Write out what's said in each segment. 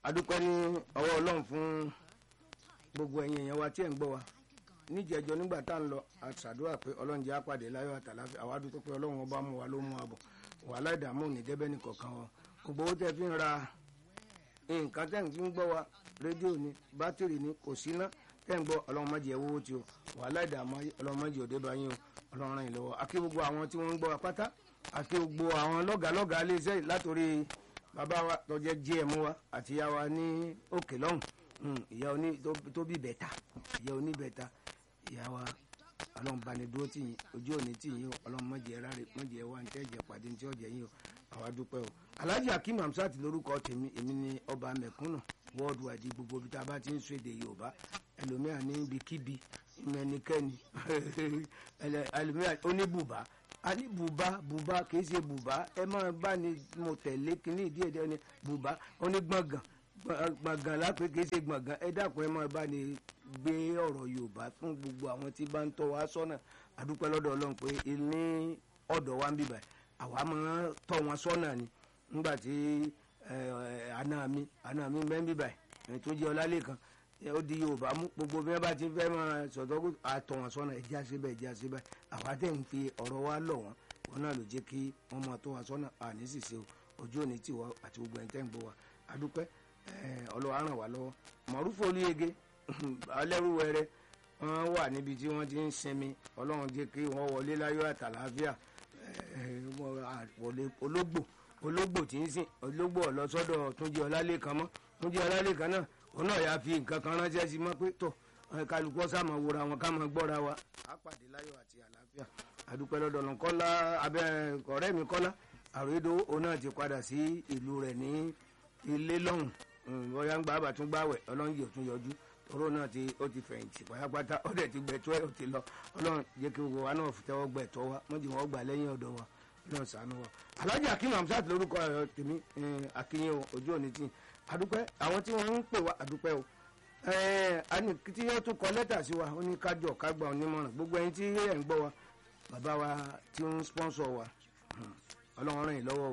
adúpẹ́ ní ọwọ́ ọlọ́run fún gbogbo ẹ̀yin èèyàn wa tí ẹ̀ ń gbọ́ wa níjẹ̀jọ́ nígbà tá à ń lọ àṣàdúrà pé ọlọ́run jẹ́ àpàdé láyọ̀ àtàláfíà àwa dúpẹ́ pé ọlọ́run ọba mú wa ló mú wa bọ̀ wàhálà ìdààmú ní débẹ́ nìkọ̀ọ̀kan wa gbogbo owó tẹ́ fi ń ra nǹkan tẹ́ ń fi ń gbọ́ wa rédíò ni bátìrì ni kò sí ná tẹ́ ń gbọ́ ọlọ́run má jẹ́ owó tí o wàhálà ìdààmú ọlọ́run má jẹ́ òde bá yín o ọlọ́run ràn yín lọ́wọ́ akí gbogbo àwọn tí wọ́n ń gbọ́ wa pátá akí gbogbo àwọn lọ́gàálọ́gàá iléeṣẹ́ látòrí bàbá wa tó jẹ́ gm wa àti ìyá wa ní òkè lọ́hùn ìyá oní tó bí bẹ̀ta ìyá oní bẹ̀ta ìyá wa ọlọ́run bá ní dúró tì yín ojú òní tì yín o ọlọ́run mọ̀jẹ̀ ráre mọ̀jẹ̀ wá ní tẹ́jẹ̀ pàdé ní tí ọ̀jẹ̀ yín o àwa dúpẹ́ o alhaji akeem hamsat lórúkọ tèmi èmi ni ọba mẹ̀kúnnù wọ́ọ̀dù àdí gbogbo ibi tá a bá ti ń sọ èdè yorùbá ẹlòmíà ní ibikíbi ìmẹ̀nikẹ́ni ẹlòmíà oníbùbá a ní bùbá bùbá kì í ṣe bùbá ẹ máa bá ní mo tẹ̀lé kíní ìdí ẹ̀dẹ́ ní bùbá onígbọ̀ngàn gbọ̀ngàn lápẹ́ kì í ṣe gbọ̀ngàn ẹ dákun ẹ máa bá ní gbé ọ̀rọ̀ yorùbá fún gbogbo àwọn tí bá ń tọ́ wa sọ́nà àdúpẹ́ lọ́dọ̀ ọlọ́run pé ní ọ̀dọ̀ wa ń bíbà àwa máa tọ́ wọn sọ́nà ni nígbà tí àná mi àná mi bẹ́ẹ̀ ń bíbà tó jẹ́ ọlálẹ́kan ó di yorùbá mú gbogbo bí wọ́n bá ti fẹ́ máa sọ̀tọ́ kó àtọ̀ wọn sọ́nà ẹ̀já síbẹ̀ ẹ̀já síbẹ̀ àwa tẹ̀ ń fi ọ̀rọ̀ wa lọ̀ wọ́n wọn náà ló jẹ́ kí wọ́n máa tọ́ wa sọ́nà àní sì ṣe ojú òní tiwa àti gbogbo ẹ̀ńtẹ́ ń bọ̀ wá adúpẹ́ ọlọ́wà ràn wá lọ́wọ́ mọ̀rúfò olúyege alẹ́rúwẹ̀rẹ́ wọ́n wà níbi tí wọ́n ti ń sinmi ọlọ́run jẹ́ kí wọ́n wọlé láyọ̀ àtàlàáfíà ológbò ológbò tí ń sìn ológbò ọlọ́sọ́dọ̀ túnjí ọlálẹ́kan mọ́ túnjí ọlálẹ́kan náà òun náà yà fi nǹkan kan ránṣẹ́ sí mọ́ pé tọ̀ kálukú ọ̀sàmọ̀ wòra wọn ká máa gbọ́ra wa. a pàdé láyọ̀ àti àlàáfíà àdúpẹ́ lọ́dọ̀ lọ kọ́lá abẹ́ ọ̀rẹ́ mi kọ́lá àròédó òun náà ti padà sí ìlú rẹ̀ ní ilé lọ́hùn bóyá ń gbà bá tún gbàwẹ̀ ọlọ́run yìí ò tún yọjú tóró náà ti ó ti fẹ̀yìntì pátápátá ó dẹ̀ ti gbẹ̀tọ́ ẹ̀ ó ti lọ ọlọ́run jẹ́ kí gbogbo wa náà fi tẹ́wọ́ gbẹ̀tọ́ wa mọ́jì wọn gbà lẹ́yìn ọ̀dọ̀ wa ọlọ́run ṣàánú wa. alhaji akim hamsat lórúkọ ẹ̀ tèmi akínyìn ojú òní tì àdúpẹ́ àwọn tí wọ́n ń pè wá àdúpẹ́ o ẹni tí yóò tún kọ lẹ́tà sí wa ó ní kájọ kágbà onímọ̀ràn gbogbo ẹni tí ẹ̀ ń gbọ́ wa bàbá wa tí ń sponsor wa ọlọ́run ràn yín lọ́wọ́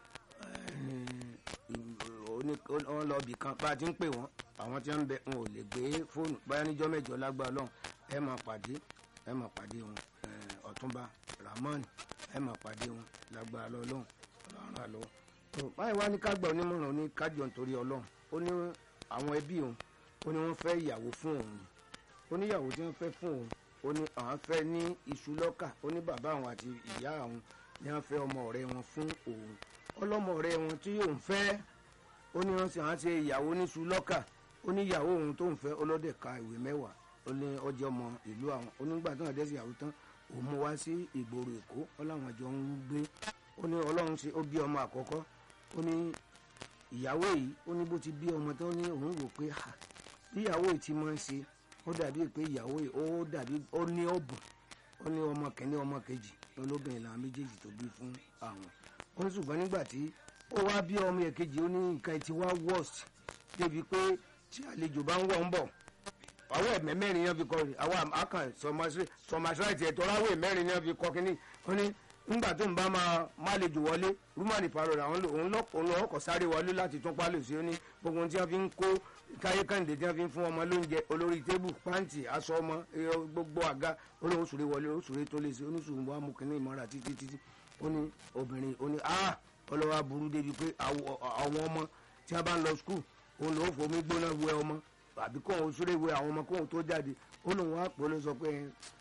o wọ́n lọ bì kan bá a ti ń pè wọ́n àwọn tí wọ́n ń bẹ wọn ò lè gbé fóònù báyà níjọ́ mẹ́jọ lágbára lọ́hùn ẹ máa pàdé ẹ máa pàdé wọn ọ̀túnba ramon ẹ máa pàdé wọn lágbára lọ́hùn ọlọ́run àlọ́ báyìí wá ní kágbà onímọ̀ràn ní kájọ nítorí ọlọ́run ó ní àwọn ẹbí òun ó ní wọ́n fẹ́ ìyàwó fún òun ó ní ìyàwó tí wọ́n fẹ́ fún òun ó ní àwọn fẹ́ ní iṣu lọ́kà ó ní bàbá àwọn àti ìyá àwọn ní wọ́n fẹ́ ọmọ ọ̀rẹ́ wọn fún òun ọlọ́mọ ọ̀rẹ́ wọn tí òun fẹ́ ó ní wọ́n sì hàn ṣe ìyàwó níṣu lọ́kà ó ní ìyàwó òun tó ń fẹ́ ọlọ́dẹ ka ìwé mẹ́wàá ó ní ọjọ́ ọmọ ìlú àwọn onígbà tó hàn dẹ́sí ìyàwó tán òun mú wá sí ìgboro èkó ó láwọn àjọ ń gbé ó ní ọlọ́run ṣe ó bí ọmọ àkọ́kọ́ ó ní ìyàwó yìí ó ní bó ti bí ọmọ tó ní òun wò pé bí ìyàwó yìí ti máa ń ṣe ó dàbí pé ìyàwó yìí ó dàbí ó ní ọ̀bùn ó ní ọmọ kẹ́ni ọmọ kejì olóbìnrin làwọn méjèèjì tó bí fún àwọn ó ní ṣùgbọ́n nígbà tí ó wá bí ọmọ èkejì ó ní nǹkan ti wá worst débi pé tí àlejò bá ń wọ̀ ń bọ̀ àwọn ẹ̀mẹ́ mẹ́rin yẹn fi kọ́ rè àwọn àkàn sọmaṣáìtì ẹ̀tọ́ láwọ̀ mẹ́rin yẹn fi kọ́ kínní ó ní nígbà tó ń bá máa má lè jù wọlé rúmọ̀nì parọ́ rẹ̀ òun lọ́kọ̀ sáré wọlé láti tún pálọ̀ sí ó ní gbogbo ohun tí wọ́n fi ń kó táyé kàǹdé tí wọ́n fi ń fún ọmọ lóúnjẹ olórí tébù pàǹtì aṣọ ọmọ gbogbo àga olóhùn sùré wọlé sùré tó lè ṣe oníṣùwọ̀n wa mú kínní ìmọ̀ra títí títí ó ní obìnrin ó ní ah ọlọ́wà burú débi pé àwọn ọmọ tí wọ́n bá ń lọ skul òun lòún fomi gbóná wẹ ọmọ àbí kó òun súré wẹ àwọn ọmọ kó òun tó jáde ó lòun wá pọ̀ ló sọ pé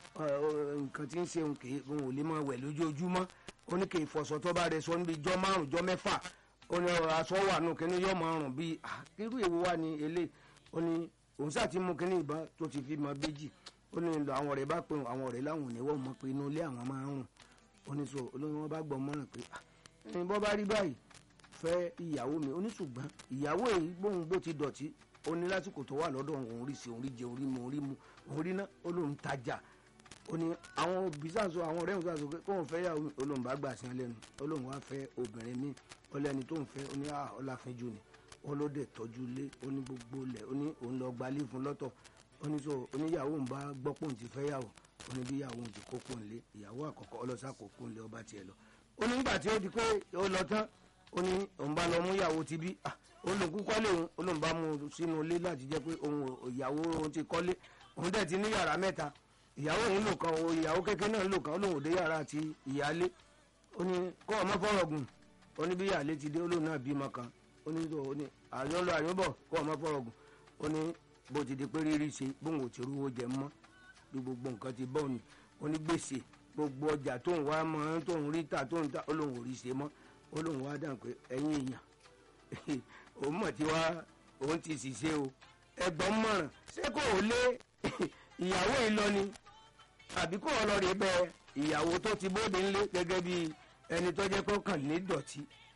nǹkan tí ń ṣe òun kì í òun ò lè máa wẹ̀ lójoojúmọ́ ó ní kì í fọṣọ tó bá rẹ sọ níbi jọ́ márùn jọ́ mẹ́fà ó ní aṣọ wà nù kíní yóò máa rùn bíi irú èwo wà ní ilé ó ní òun sáà ti mú kíní ìbá tó ti fi máa béjì ó ní àwọn ọ̀rẹ́ bá pè àwọn ọ̀rẹ́ láwọn ò ní wọ́n mọ̀ pé inú ilé àwọn máa ń rùn ó ní so olóyún wọn bá gbọ́ mọ́ràn pé ẹni bọ́ bá rí báyìí fẹ́ ìyàwó mi oníṣùgbọ́n ìyàwó èyí gbóhùn bó ti dọ̀tí ó ní lásìkò tó wà lọ́dọ̀ òun rí sí òun rí jẹ òun rí mu òun rí mu òun rí ná ó lóun tajà ó ní àwọn òbí sàṣọ àwọn ọ̀rẹ́ òun sàṣọ pé kóun fẹ́ yàwó olóhùn bá gbà sí ẹ lẹ́nu olóhùn wá fẹ́ obìnrin mi ọlẹ́ni tóun fẹ́ ó ní ọláfínjú ni ó ló dẹ̀ tọ́jú lé ó ní gbogbo lẹ̀ ó ní òun lọ gbalé fún lọ́tọ̀ ó ní so oníyàwó ń bá gbọ́ pòun ti fẹ́ yàwó ó ní bí yàwó òun ti kókó ńlé ìyàwó àkọ́kọ́ ọlọ́sà kókó ńlé ọba tiẹ̀ lọ ó ní nígbà tí ó di pé ó lọ tán ó ní òun bá lọ mú ìyàwó ti bí olùkú kọ́lé òun olóhùn bá mú un sínú ilé láti jẹ́ pé òun ò- ìyàwó òun ti kọ́lé òun dẹ̀ ti ní yàrá mẹ́ta ìyàwó òun lò kan o ìyàwó kékeré náà lò kan olóhùn òde yàrá àti ìyálé ó ní kọ́ ọmọ fọ́rọ̀ gùn ó ní bí ìyálé ti dé olóhùn náà bímọ kan ó ní tó ó ní àyàn lọ àyàn bọ̀ kọ́ ọmọ fọ́rọ̀ gùn ó ní bó ti di pé rírí ṣe bóun ò ti rówó jẹ mọ́ bí gbogbo nǹkan ti bọ́ ni ó ní gbèsè gbogbo ọjà tóun wá mọ́ tóun rí tà tóun tà olóhùn ò rí ṣe mọ́ olóhùn wá dàn pé ẹ̀yin èèyàn òun mọ̀ tí wá òun ti ṣiṣẹ́ o ẹ̀gbọ́n mọ̀ràn ṣé kò ó lé ìyàwó yìí lọ ni àbí kò ó lọ rí bẹ ìyàwó tó ti bóde ńlé gẹ́gẹ́ bí ẹni tó jẹ́ pé ó kàn ní dọ̀tí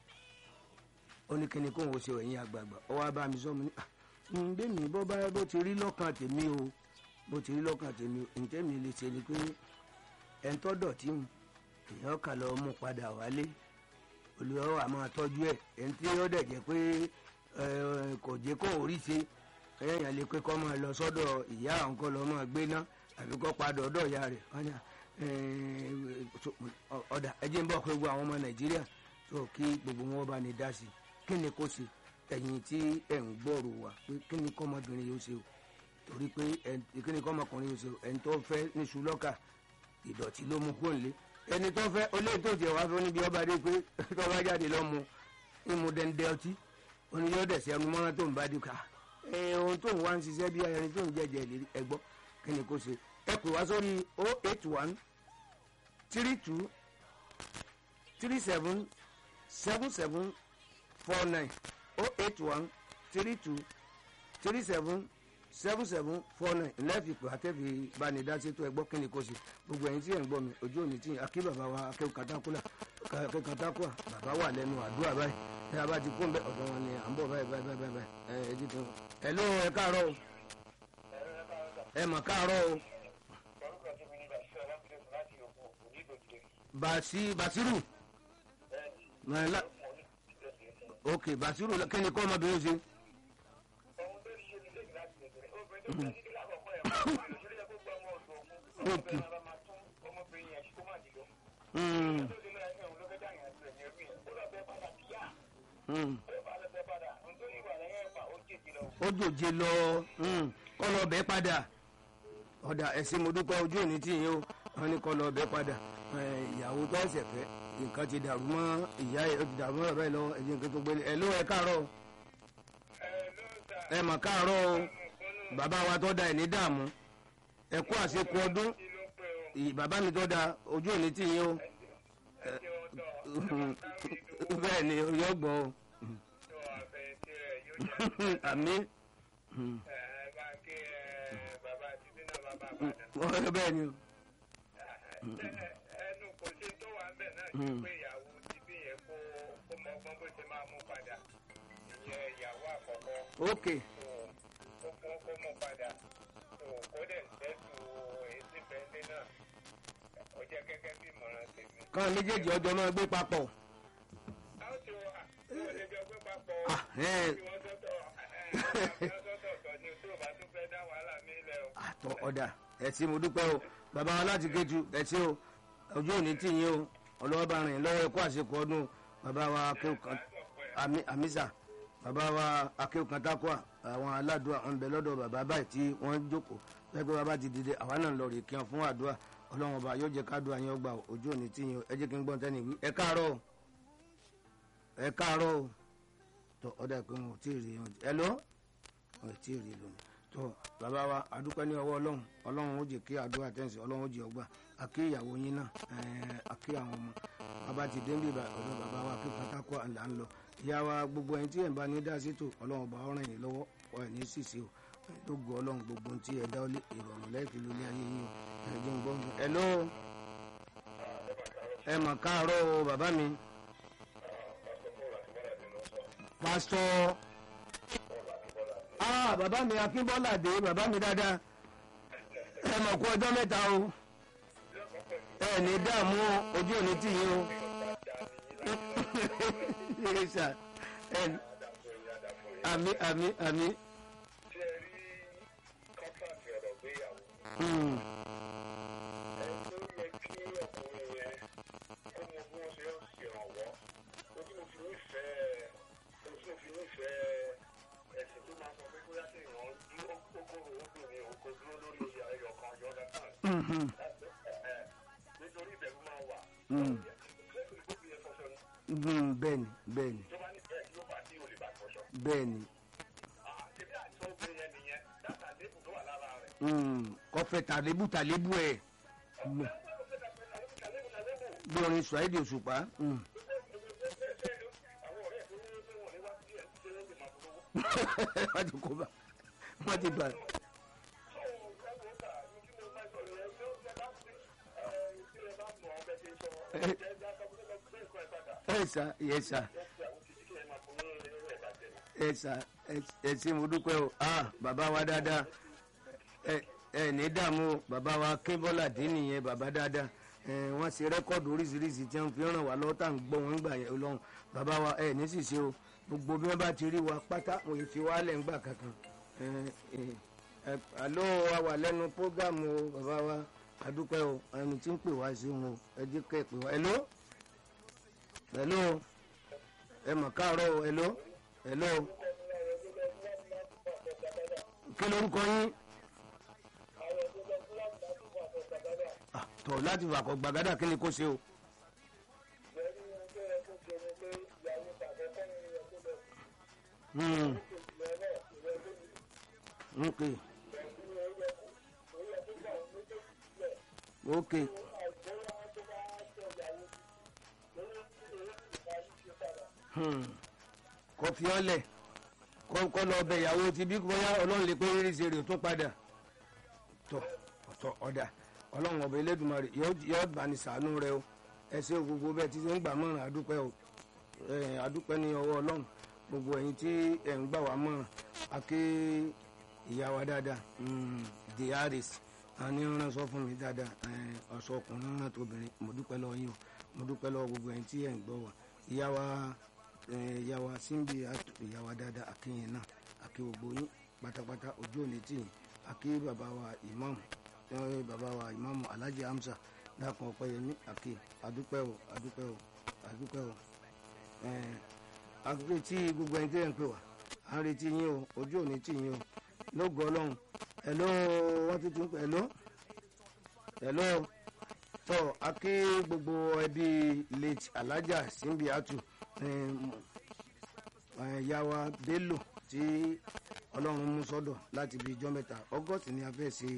ó ní kíni kóun ó ṣe ẹ̀yìn àgbààgbà ó wá bá mi sọ mo ní "Ah, ń bẹ́ mi bó bá bó ti rí lọ́kàn tèmi o bó ti rí lọ́kàn tèmi o ǹjẹ́ mi lè ṣe ni pé ẹni tó dọ̀tí ń èèyàn kà lọ mú padà wálé olùyọ wà máa tọ́jú ẹ̀ ẹni tí ó dẹ̀ jẹ́ pé ẹ, kò jẹ́ kó orí ṣe ẹ̀yàn lè pé kọ́ máa lọ sọ́dọ̀ ìyá àwọn kọ́ lọ́ máa gbé ná àbí kọ́ padà ọ̀dọ̀ ìyá rẹ̀ wọ́n ní ẹ, so, ọ- ọ̀dà ẹjẹ́ ń bọ̀ pé gbogbo àwọn ọmọ nàìjíríà tó kí gbogbo wọn bá ní dá sí kí ni kó ṣe ẹ̀yìn tí ẹ̀ ń gbọ́rò wá pé kí ni kọ́mọbìnrin yóò ṣe o torí pé ẹ̀- kí ni kọ́mọkùnrin yóò ṣe o ẹni tó fẹ́ níṣu lọ́kà ìdọ̀tí ló mú kó nílé ẹni tó fẹ́ olóyè tó tiẹ̀ wá fún níbi ọba dé pé tó bá jáde lọ mu ìmú dẹ́ndẹ́ ọtí oní yóò dẹ̀ sí ẹnu mọ́rán tó ń bá dùkà ẹ ohun tó ń wá ń ṣiṣẹ́ bí ẹni tó ń jẹ́jẹ́ ìlérí ẹgbọ́ kí ni kò ṣe ẹ pè wá sórí o eight one three two three seven seven seven four nine o eight one three two three seven seven seven four nine lẹ́ẹ̀fì pé akẹ́fì bánidásí tó ẹgbọ́ kí ni kò sí gbogbo ẹ̀yin tí ẹ̀ ń gbọ́ mi ojú òní tí akí bàbá wa akẹ́wò katakula akẹ́wò katakua bàbá wà lẹ́nu àdúrà báyìí ẹ̀ abá ti kún bẹ́ẹ̀ ọ̀dọ̀ wọn ni à ń bọ̀ báyìí báyìí báyìí báyìí ẹ̀ ẹ̀ jí tó ẹ̀ ló ẹ káàárọ̀ o ẹ mọ̀ káàárọ̀ o bàṣí bàṣírù ẹ̀ la ok bàṣírù kí ni kọ́ ọmọbìnrin ṣe. ok Mm. Mm. ó jòjé lọ mm, kọ́ lọ bẹ́ẹ̀ padà ọ̀dà ẹ̀sìn mo dúpẹ́ ojú òní tí yín o wọ́n ní kọ́ lọ bẹ́ẹ̀ padà ẹ̀, ìyàwó tó ẹ̀sẹ̀ fẹ́ nǹkan ti dàrú mọ́ ìyá ẹ̀ ó ti dàrú mọ́ bàbá ẹ̀ lọ́wọ́ ẹ̀jẹ̀ nǹkan tó gbélé ẹ̀ ló ẹ̀ káàárọ̀ o. ẹ̀ mà káàárọ̀ o bàbá wa tó da ẹ̀ ní dààmú ẹ̀ kú àṣekù ọdún ì- bàbá mi tó da ojú òní tí yín o bẹ́ẹ̀ ni yóò gbọ́ o àmì bẹ́ẹ̀ ni o. ẹnu kò ṣe tó wà ń bẹ̀ náà ju pé ìyàwó ti bí yẹn kó kó mọ ọgbọ́n bó ṣe máa mú padà ìyẹn ìyàwó àkọ́kọ́ ok tó kó kó mú padà tó kó dẹ̀ sẹ́tù èsì bẹ́ńdé náà ó jẹ́ gẹ́gẹ́ bí ìmọ̀ràn tèmi. káwọn méjèèjì ọjọ́ máa gbé papọ̀. a ó ti wọ àwọn olùjọ gbé papọ̀ Ah, ẹ̀. tí wọ́n tọ́tọ̀ wọ́n tọ́tọ̀ tọ̀ ni tó o bá tún fẹ́ dá wàhálà mi lẹ̀ o. àtọ ọ̀dà ẹ̀sìn mo dúpẹ́ o bàbá wa láti kéju ẹ̀sìn o ojú òní tì yín o ọlọ́wọ́ bá rìn lọ́wọ́ ẹ̀kọ́ àṣekù ọdún o. bàbá wa akéwù kan àmì àmísà bàbá wa akéwù kan tákùà àwọn aládùúà ń bẹ lọ́dọ̀ bàbá báyìí tí wọ́n jókòó pẹ́pẹ́ bàbá ti dìde àwa náà lọ rè kí wọn fún àdúrà ọlọ́wọ́n ọba yóò jẹ́ kádùá yín ọgbà o. ojú òní tì yín o ẹ jẹ́ kí n gbọ́n tẹ́ni wí ẹ káàárọ̀ o ẹ káàárọ̀ o tọ ọ̀dà pé wọn ò tí ì rí wọn ẹ lọ wọn ò tí ì rí lónìí tó bàbá wa adúpẹ́ ní ọwọ́ ọlọ́run ọlọ́run ó jẹ́ kí àdúrà tẹ̀sí ọlọ́run ó jẹ́ ọgbà àkí ìyàwó yín náà ẹ̀ẹ́ àkí àwọn ọmọ bàbá ti dé níbi ọ̀dọ̀ bàbá wa kí pátákó àlà ń lọ ìyá wa gbogbo ẹni tí ẹ̀ ń bá ní dá sí tò ọlọ́run bá ọ̀ràn yìí lọ́wọ́ ọ̀ ẹ̀ ní sísè o lógo ọlọ́run gbogbo ohun tí ẹ dá ọlé ìrọ̀rùn lẹ́ẹ̀kì lólé ayé yín o ẹ̀ jẹ́ ń gbọ́ ẹ ló ẹ mà káàárọ̀ o bàbá mi pásítọ̀ ah bàbá mi akínbọ́lá dé bàbá mi dáadáa ẹ mọ̀ kú ọjọ́ mẹ́ta o ẹ ní dààmú o, ojú òní tì yín o Yes, sir. Ẹ- àmì àmì àmì ṣé ẹ rí kọ́ńtàkì ọ̀rọ̀ gbéyàwó Hmm, ẹ tó yẹ kí ọkùnrin yẹn kó mọ bí wọ́n ṣe ń ṣèrànwọ́ ojú mo fi nífẹ̀ẹ́ ojú mo fi nífẹ̀ẹ́ ẹ̀sìn tó máa sọ pé bóyá kí èèyàn dúró kókóró odò ni òun kò dúró lórí oyè ayọ̀ kan ọjọ́ lẹ́tàn. Mhm. nítorí ìbẹ̀rù máa wà. Mm. ṣé ìgbó fi yẹ fọṣọ ni Mhm, bẹ́ẹ̀ni bẹ́ẹ̀ni tó bá ní bẹ́ẹ̀ yóò bá tí ò lè bá fọṣọ. bẹ́ẹ̀ni àṣírí àìsàn obìnrin yẹn nìyẹn dáta lébù tó wà lára rẹ̀. Mm, kọfẹ tàlébù tàlébù ẹ ọ̀pọ̀ ẹgbẹ́ ló fẹ́ dàgbẹ́ tàlébù tàlébù tàlébù. bí orin suwaidi òṣùpá Mm. àwọn ọ̀rẹ́ tó ní pé wọ́n ní wá sí ẹ̀ ń ṣe lóde máa polówó. wọ́n ti kó bá wọ́n ti bá ẹ sà yẹ sà ẹ sà ẹ ṣe mo dúpẹ́ o ah bàbá wa dáadáa ẹ ẹ ní dààmú o bàbá wa kébọ́là dín nìyẹn bàbá dáadáa ẹ wọ́n ṣe rẹ́kọ̀dù oríṣiríṣi tí wọ́n fi ràn wá lọ́wọ́ tá à ń gbọ́ wọn gbà yẹn lọ́hùn bàbá wa ẹ ní sì ṣe o gbogbo bí wọ́n bá ti rí wa pátá wọ́n yìí fi wá lẹ̀ ń gbà kankan ẹ ẹ ẹ àlọ́ wa wà lẹ́nu prógámù o bàbá wa adúpẹ́ o ẹni tí ń pè wá sí wọn o ẹ jẹ́ kẹ́ ẹ pè wá hello hello ẹ mọ̀ káàárọ̀ o hello hello kí lorúkọ yín Ah, tọ̀ láti fàkọ̀ gbàgádà kí ni kò ṣe o. Hmm. Okay. Okay. Hmm. kò fi ọ́ lẹ̀ kọ́ kọ́ lọ bẹ ìyàwó ti bí bóyá ọlọ́run lè pé rírí ṣe rè tún padà tọ̀ ọ̀tọ̀ ọ̀dà ọlọ́run ọba elédùnmarè yóò bá ní sàánú rẹ o ẹ ṣe gbogbo bẹ́ẹ̀ tí ń gbà mọ́ràn adúpẹ́ o ẹ, adúpẹ́ ní ọwọ́ ọlọ́run gbogbo ẹ̀yin tí ẹ̀ ń gbà wá mọ́ràn aké ìyá wa dáadáa mm, the harris àní rán sọ fún mi dáadáa ẹ, ọ̀sọ̀ ọkùnrin rán tóbìnrin mo dúpẹ́ lọ́wọ́ yín o mo dúpẹ́ lọ́wọ́ gbogbo ẹ̀yin tí ẹ̀ ń gbọ́ wá ìyá wa ẹ, ìyá wa síbi ìyá wa dáadáa akéyìn náà aké gbogbo yín pátápátá ojú òní tì yín aké bàbá wa ìmáàmù ẹ, bàbá wa ìmáàmù alhaji hamza dákun ọpẹ́yẹmí aké adúpẹ́ o adúpẹ́ o adúpẹ́ o ẹ, àrètí gbogbo ẹni tí ẹ̀ ń pè wá à ń retí yín o ojú òní tì yín o lógo ọlọ́run ẹ̀ló wọ́n ti tún pè ẹ̀ló ẹ̀ló tọ́ akí gbogbo ẹbí late alájà símbíàtù yàwá bello tí ọlọ́run mú sọ́dọ̀ láti bí ijọ́ mẹ́ta august ni a fẹ́ ṣe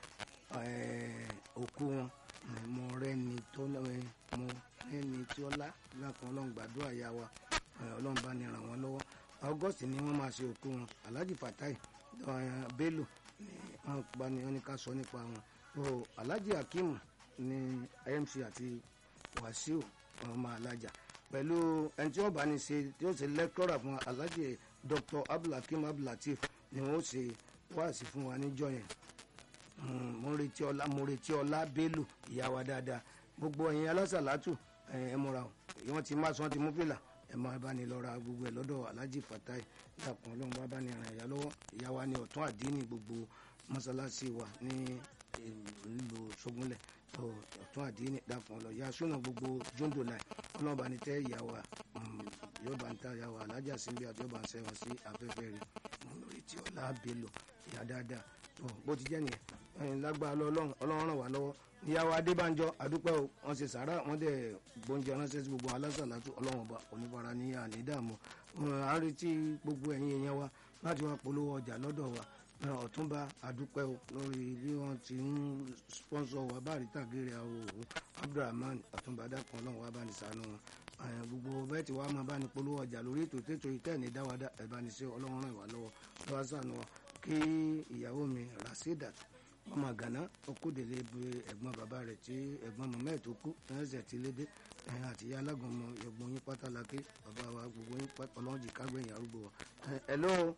eh, òkú wọn Eh, mo rẹ́ni tó eh, mo rẹ́ni tí ó lá lákùn ọlọ́run gbàdúrà yà wa Eh, ọlọ́run bá ní ràn wọ́n lọ́wọ́ august ni wọ́n máa ṣe òkú wọn alhaji fatai eh, bello ni wọ́n bá ní wọ́n ní ká sọ nípa wọn so alhaji hakeem ní imc àti wasiu ọmọ alájà pẹ̀lú ẹni tí wọ́n bá ní ṣe tí ó ṣe lẹ́kọ́rà fún alhaji dr abdulhakeem abdulateef ni wọ́n ṣe wáàsí fún wa níjọ́ yẹn Mm, mo ń retí ọlá mo retí ọlá bello ìyá wa dáadáa gbogbo ẹ̀yin alásàlátù ẹ ẹ múra o wọ́n ti má sọ́n ti mú fìlà ẹ máa bá ní lọ ra gbogbo ẹ lọ́dọ̀ alhaji fatai dàpọ̀ ọlọ́run bá bá ní ràn ìyá lọ́wọ́ ìyá wa ní ọ̀tún àdínì gbogbo mọ́sálásí wa ní ìlú ṣógúnlẹ̀ tó ọ̀tún àdínì dàpọ̀ ọlọ́ ìyá súnà gbogbo jóńdò láì ọlọ́run bá ní tẹ́ ìyá wa mm, yóò bá ń ta ìyá wa alájà síbi àti yóò bá ń sẹ́wọ̀n sí afẹ́fẹ́ rẹ̀ mo ń retí ọlá bello ìyá dáadáa tó bó ti jẹ́ nìyẹn ẹ̀yin lágbára lọ ọlọ́run ọlọ́run ràn wá lọ́wọ́ ìyàwó adébánjọ àdúpẹ́ o wọ́n ṣe sàárà wọ́n dẹ̀ gbóúnjẹ ránṣẹ́ sí gbogbo alásàlátù ọlọ́run ọba onífara ní ànídàmú à ń retí gbogbo ẹ̀yin èèyàn wa láti wá polówó ọjà lọ́dọ̀ wa ẹ̀, ọ̀túnba àdúpẹ́ o lórí bí wọ́n ti ń sponsor wa báàrí tàgéèrè àwọn òwò abdulrahman ọ̀túnba dákan ọlọ́run wa bá ní sànú wọn ẹ̀, gbogbo bẹ́ẹ̀ tí wàá máa bá ní polówó ọjà lórí ètò tètò ìtẹ́ẹ̀ní dáwàdà ẹ̀ bá ní sí ọlọ́run ràn wá lọ́wọ́ lọ́wọ́ sànú wa kí ìyàwó mi rasidat ọmọ gànà okòdèlé bu ẹ̀gbọ́n bàbá rẹ̀ tí ẹ̀gbọ́n mọmọ ẹ tó kú ẹsẹ tí lédè ẹ̀yìn àti ìyá alágọmọ ẹ̀gbọ́n yín pátá lake bàbá wa gbogbo yín pátá Ọlọ́run jì kágbẹ̀yìn arúgbó wa ẹ hello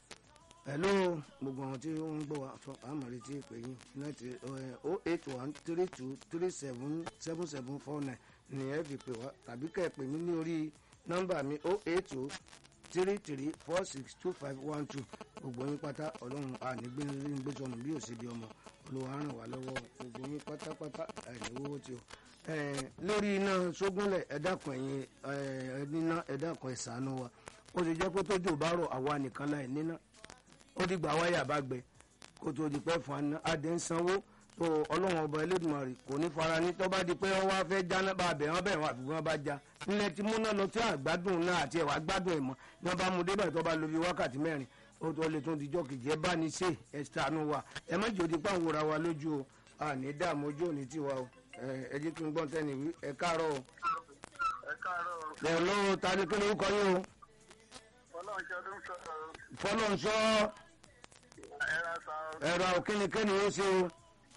hello gbogbo àwọn tí wọ́n ń gbọ́ wa fọ àmọ̀rẹ́ tí pè yín nẹ́ẹ̀tì o eight one three two three seven seven seven four nine ni ẹ fi pè wá tàbí kẹ́ ẹ pè mí ní orí nọ́mbà mi o eight two three three four six two five one two gbogbo yín pátá ọlọ́run ànígbé gbé sọnù bí ò sí bí ọmọ olùwà ràn wá lọ́wọ́ gbogbo yín pátápátá àìníwó tí o. lórí iná sógúnlẹ̀ ẹ dákun ẹ̀yin níná ẹ dákun ẹ ṣàánú wa ó ti jẹ́ pé tójò bá rọ̀ àwa nìkan láì níná ó ti gbà wáyà bá gbẹ kó tó di pẹ́ fún aná adé ń sanwó tó ọlọ́run ọba Elédùmarè kò ní fara ní tó bá di pé wọ́n wá fẹ́ jáná bá bẹ̀ wọ́n bẹ̀ wọ́n àfi wọ́n bá já nílẹ̀ tí múná lọ tí àgbádùn náà àti ẹ̀wà gbádùn ẹ̀ mọ́ ní wọ́n bá mú débẹ̀ tó bá lo bí wákàtí mẹ́rin ó tó lè tún dijọ́ kejì ẹ bá ní ṣe ẹ ṣàánú wa ẹ má jòdì páwọn ra wa lójú o àní dààmú ojú òní tiwa o ẹ jí kí n gbọ́n tẹ́ni wí ẹ káàárọ̀ o. ẹ káàárọ̀ ẹ ló ta ni kí ló kọ yín o. ọlọ́run ṣe ọdún sọ̀rọ̀ fọlọ́nsọ ẹ̀rọ sọ ẹ̀rọ òkínníkínní ó ṣe o.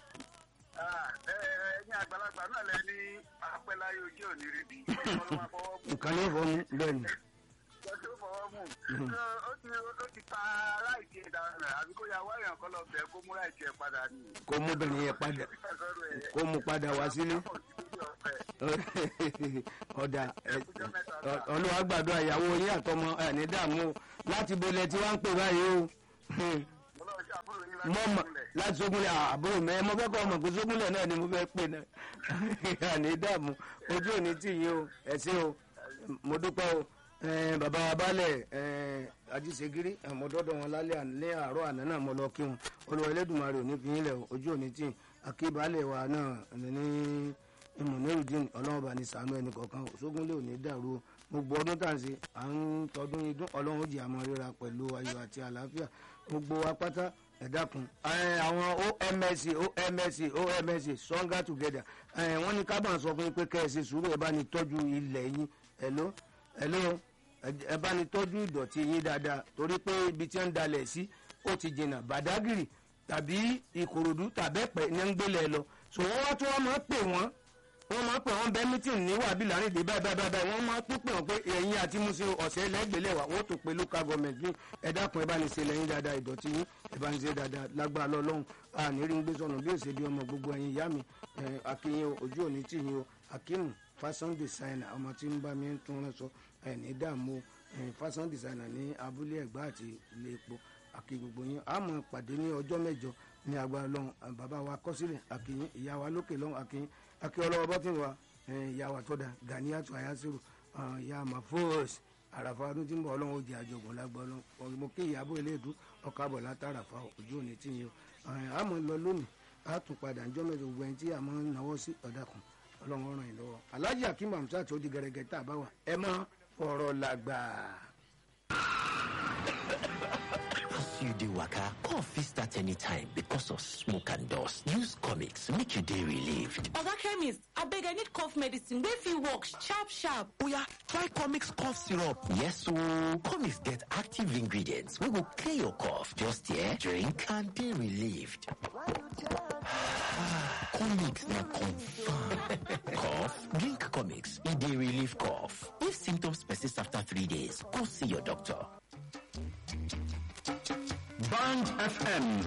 ẹ̀yin àgbàlagbà náà lẹ ní apẹ́láyé ojú òní rí bí ọlọ́run máa fọwọ́ mú nǹkan ní ìfọ̀mù bẹ́ẹ̀ ni. ọjọ́ ó fọwọ́ mú ó ti ó ti ta láìsí ẹ̀dá rẹ̀ àbí kó ya wáyàn kọ́ lọ bẹ̀ kó mú láìsí ẹ̀ padà ní. kó mú bẹ̀rẹ̀ yẹn padà kó mú padà wá sílé. ọ̀dà olúwa gbàdúrà ìyàwó yín àtọmọ ẹ̀ ní dààmú o láti bolẹ̀ tí wọ́n ń pè báyìí o. mọ mọ láti sógúnlẹ̀ àbúrò mi ẹ mo fẹ́ kọ́ ọmọ pé sógúnlẹ̀ náà ni mo fẹ́ pè náà àní dààmú ojú òní tì yín o ẹ ṣé o mo dúpẹ́ o Eh, bàbá wa balẹ̀ eh, ajísegiri àmọ́dọ́dọ̀ wọn lálẹ́ ní àárọ̀ àná náà mo lọ kí wọn olùwà Elédùmarè ò ní fi yín lẹ̀ o, ojú òní tì akíbalẹ̀ wa náà ní ìmọ̀nẹ́rùdín ọlọ́run bá ní sànú ẹnì kọ̀ọ̀kan sógúnlé ò ní dàrú o gbogbo ọdún tá à ń ṣe à ń tọdún idún ọlọ́run jì àmọ́ ríra pẹ̀lú ayọ̀ àti àlàáfíà gbogbo wa pátá ẹ dákun àwọn omsc omsc omsc stronger together wọ́n ní ká bá ń sọ fún yín pé kẹ́ ẹ ṣe sùúrù ẹ bá ní tọ́jú ilẹ̀ yín hello hello ẹ bá ní tọ́jú ìdọ̀tí yín dáadáa torí pé ibi tí wọ́n ń dalẹ̀ sí ó ti jìnnà bàdágìrì tàbí ìkòròdú tàbẹ́pẹ́ ní ń gbélé lọ so wọ́n wá tí wọ́n máa ń pè wọ́n wọ́n máa ń pè wọ́n bẹ́ẹ̀ mítìn ní wàbí láàrin dé báyìí báyìí báyìí wọ́n máa ń tún pè wọ́n pé ẹ̀yin àti musin ọ̀sẹ̀ lẹ́gbẹ̀lẹ̀ wà wọ́n tún pe local government ní ẹ dákun ẹ bá ní ṣe lẹ́yìn dáadáa ìdọ̀tí yín ẹ bá ní ṣe dáadáa lágbára lọ́lọ́run àní rí ń gbé sọnù bí èsè bí ọmọ gbogbo ẹ̀yin ìyá mi akínyìn ojú òní tì yín o akínú fashion designer ọmọ tí ń bá mi ń tún rán sọ ẹni dààmú fashion designer ní abúlé ẹ̀gbá àti ilé epo àkí gbogbo yín a máa pàdé ní ọjọ́ mẹ́jọ ní agbára lọ́hùn bàbá wa kọ́sílẹ̀ àkíyín ìyá wa lókè lọ́hùn àkíyín àkí ọlọ́wọ́ bọ́tìn wa ìyá wa tọ́da Ganiatu Ayasiru ìyá mafos àràfà ọdún tí ń bọ̀ ọlọ́run ó jẹ́ àjọgbọ̀n lágbọ́n lọ́wọ́ mo kí ìyàbọ̀ eléèdú ọkọ̀ àbọ̀ látàràfà ojú òní tí yín o a máa lọ lónìí a tún padà ńjọ́ mẹ́jọ gbogbo ẹni tí a máa ń náwó sí ọ̀dàkùn ọlọ́run ràn yín lọ́wọ́ alhaji akim hamsat ó di gẹ́gẹ́ tá a bá wà ẹ má fọ̀rọ̀ làgbà. As you dey waka, cough fit start anytime because of smoke and dust. Use comics make you dey relieved. Oga chemist, abeg I need cough medicine wey fit work sharp sharp. Oya, try comics cough syrup. Yes ooo, comics get active ingredients wey go clear your cough. Just here, drink and dey relieved. comics na confirm. cough? Drink comics, e dey relieve cough. If symptoms persist after three days, go see your doctor. Band FM